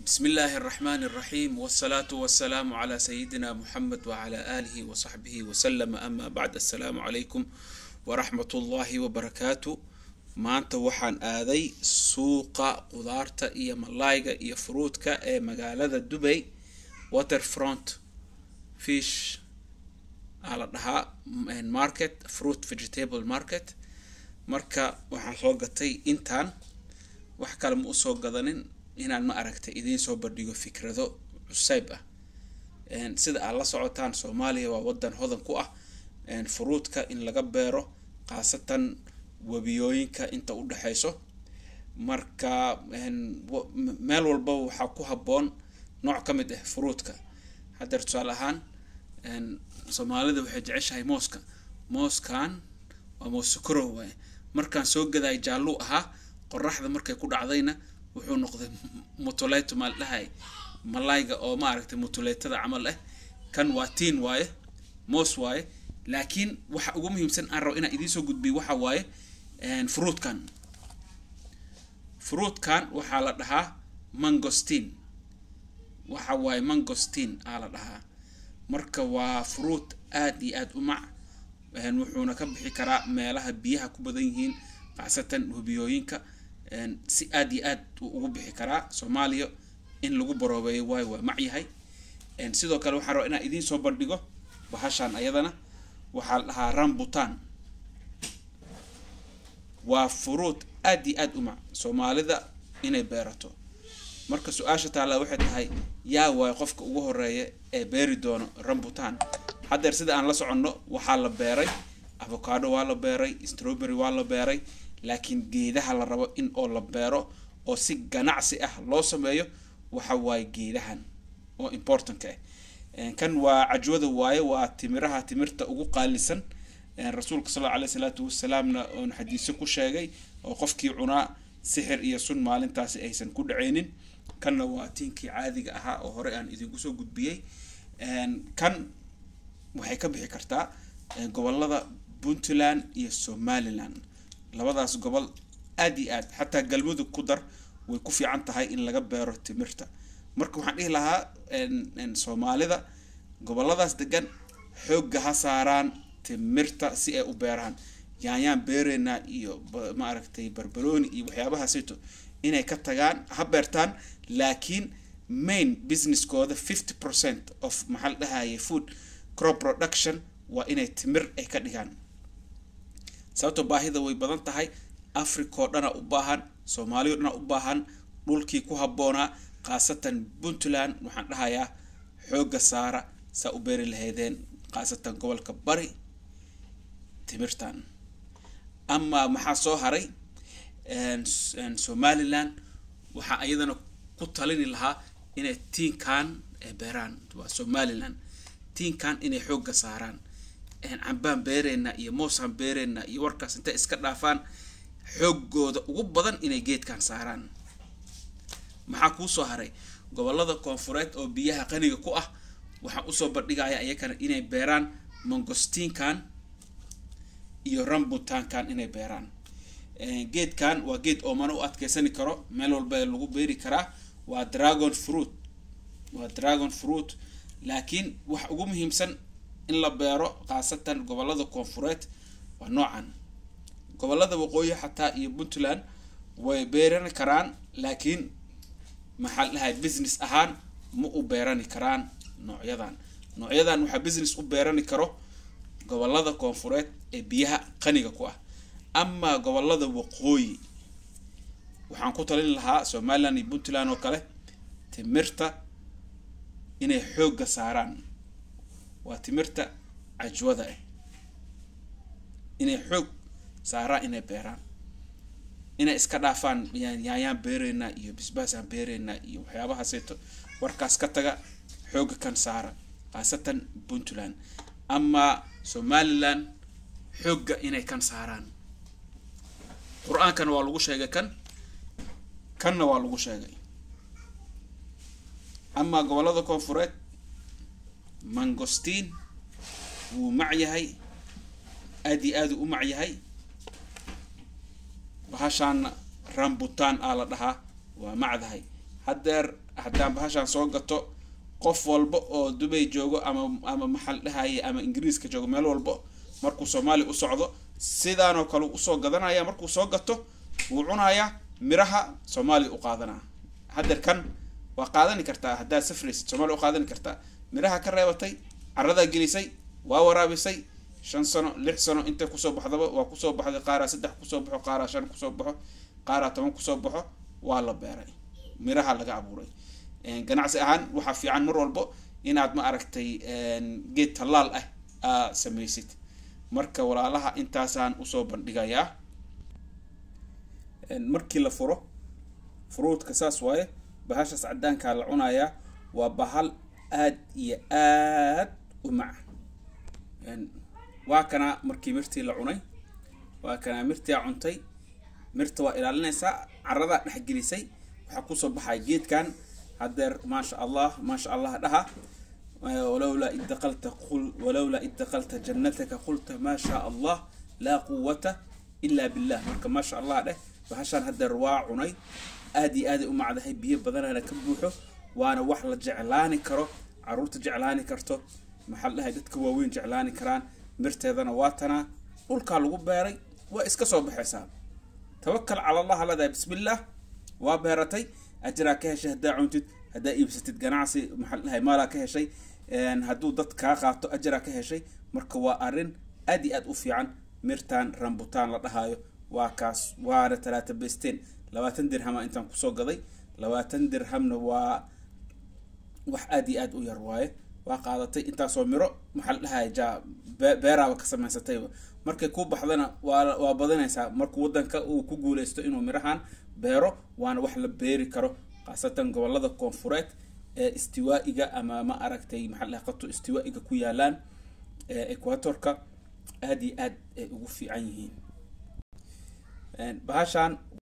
بسم الله الرحمن الرحيم والصلاة والسلام على سيدنا محمد وعلى آله وصحبه وسلم أما بعد السلام عليكم ورحمة الله وبركاته maanta waxaan aaday suuqa qudaarta iyo malayga iyo fruudka ee magaalada dubay waterfront fish aa la dhahaa market fruit vegetable market marka waxaan soo gatay intaan wax kale ma usoo gadanin inaan ma aragtay idiin soo bandhigo fikrado cusayb ah sida aad la socotaan soomaaliya waa wadan hodan ku ah fruudka in laga beero khaasatan webiyooyinka inta u dhexeyso marka meel walba waxaa ku habboon nooc ka mid ah fruudka haddeer tusaale ahaan soomaalida waxay jeceshahay mooska mooskan waa moos sukorow waaye markaan soo gadaay jaalluu ahaa qoraxda markay ku dhacdayna wuxuu noqday mutuleto maal dhahay malayga oo maaragtay mutuleetada camal ah kan waa tiin waaye moos waaye laakiin waxa ugu muhiimsan aan rabo inaan idiin soo gudbiyo waxa waaye fruutkan fruutkan waxaa la dhahaa mangostin waxa waaye mangostin aa la dhahaa marka waa fruut aada iyo aada u mac wuxuuna ka bixi karaa meelaha biyaha ku badan yihiin khaasatan hubiyooyinka si aada iyo aad ugu bixi karaa soomaaliya in lagu baroobeeyo waayo waa mac yahay sidoo kale waxaan rabaa inaan idiin soo bandhigo bahashaan ayadana waxaa la dhahaa rambutan waa furuud aad iyo aada u mac soomaalida inay beerato marka su-aasha taalla waxay tahay yaa waayo qofka ugu horeeya ee beeri doono rambutan haddeer sida aan la soconno waxaa la beeray avocado waa la beeray strawberry waa la beeray laakiin geedaha la rabo in oo la beero oo si ganacsi ah loo sameeyo waxa waaye geedahan oo importantka ah kan waa cajwada waaye waa timiraha timirta ugu qaalisan rasuulka sal aley salaatu wasalaamna oon xadiise ku sheegay oo qofkii cunaa sixir iyo sun maalintaasi aysan ku dhaceynin kanna waa tiinkii caadiga ahaa oo hore aan idinku soo gudbiyey kan waxay ka bixi kartaa gobolada puntland iyo somaliland labadaas gobol aada iyo aad xataa galmudug ku dar way ku fiican tahay in laga beero timirta marka waxaan dhihi lahaa soomaalida goboladaas degan xoogga ha saaraan timirta si ay u beeraan yaanyaan beereynaa iyo maaragtay barbarooni iyo waxyaabahaasito inay ka tagaan ha beertaan laakiin main businesskooda fifty percent of maxaa la dhahaye food crop production waa inay timir ay ka dhigaan sababto baahida way badan tahay africa oo dhana u baahan soomaaliya o dhana u baahan dhulkii ku habboonaa khaasatan puntland waxaan dhahayaa xoogga saara saa u beeri lahaydeen khaasatan gobolka bari timirtan amaa maxaa soo haray somaliland waxaa iyadana ku talini lahaa inay tiinkan beeraan waa somaliland tiinkan inay xoogga saaraan cambaan beereynaa iyo moosaan beereynaa iyo warkaas intay iska dhaafaan xooggooda ugu badan inay geedkan saaraan maxaa kuusoo haray gobolada koonfureed oo biyaha qaniga ku ah waxaan usoo bandhigaya iyakana inay beeraan mangostiinkan iyo rambutankan inay beeraan geedkan waa geed oomana u adkeysani karo meel walba lagu beeri karaa waa dragon fruit waa dragon fruit laakiin wax ugu muhiimsan in la beero khaasatan gobolada koonfureed waa noocan gobolada waqooyi xataa iyo puntland way beerani karaan laakiin maxaa la dhahay business ahaan ma u beerani karaan noocyadan noocyadan waxaa business u beerani karo gobolada koonfureed ee biyaha qaniga ku ah amaa gobolada waqooyi waxaan ku talin lahaa somaliland iyo puntland oo kale timirta inay xoogga saaraan waa timirta cajwada ah inay xoog saaraan inay beeraan inay iska dhaafaan yaayaan beereynaa iyo bisbaasaan beereynaa iyo waxyaabahaaseyto warkaas ka taga xoogga kan saara khaasatan puntland amaa somaliland xoogga inay kan saaraan qur-aankana waa lagu sheegay kan kanna waa lagu sheegay amaa gobolada koonfureed mangostiin wuu mac yahay aada iyo aada u mac yahay bahashaana rambutan aa la dhahaa waa macdahay haddeer haddaan bahashaan soo gato qof walba oo dubay joogo ama ama maxal dhahaye ama ingiriiska joogo meel walba markuu soomaaliya u socdo sidaanoo kale usoo gadanaya markuu soo gato wuu cunayaa miraha soomaaliya u qaadanaa haddeer kan waa qaadani kartaa haddaad safraysid soomaaliya u qaadani kartaa miraha ka reebatay caradaa gelisay waa waraabisay shan sano lix sano intay kusoo baxdaba waa kusoo baxday qaaraa saddex kusoo baxo qaaraa shan kusoo baxo qaaraa toban kusoo baxo waa la beeray miraha laga abuuray ganacsi ahaan waxaa fiican mar walbo inaad ma aragtay geed tallaal ah aa samaysid marka walaalaha intaasaan usoo bandhigayaa markii la furo furuudka saas waaye bahashaas cadaankaa la cunayaa waa bahal aad iyo aad u mac waa kanaa markii mirtii la cunay waa kanaa mirtia cuntay mirta waa ilaalinaysaa caradaa dhexgelisay waxaa kusoo baxaya geedkan haddeer maasha allah maasha allah dhaha walowlaa id daqalta qul walowlaa id daqalta jannataka qulta maa shaa allah laa quwata ilaa billah marka maasha allah dheh bahashaan haddeer waa cunay aad iyo aaday u macdahay biyo badanana ka buuxo waana wax la jeclaani karo caruurta jeclaani karto maxaa dhahay dadka waaweyn jeclaani karaan mirteedana waa tanaa dhulkaa lagu beeray waa iska soo baxaysaa tawakal cala allah leedahay bismillaah waa beeratay ajiraa ka heshay haddaa cuntid haddaa iibsatid ganacsi maxaa dhahay maalaa ka heshay hadduu dad kaa qaato ajiraa ka heshay marka waa arrin aad iyo aad u fiican mirtaan rambutaan la dhahaayo waa kaas waana talaata besteen labaatan dirhama intaan kusoo gaday labaatan dirhamna waa wax aad iyo aad u yar waaye waa qaadatay intaasoo miro maxaa la dhahaya ja beeraaba ka samaysatayba markay ku baxdana waa waa badanaysaa markuu wadanka uu ku guuleysto inuu mirahan beero waana wax la beeri karo khaasatan gobolada koonfureed ee istiwaa-iga ama ma aragtay maxaa la dhahay qato istiwaa-iga ku yaalaan ee equatorka aad iyo aad ay ugu fiican yihiin bahashaan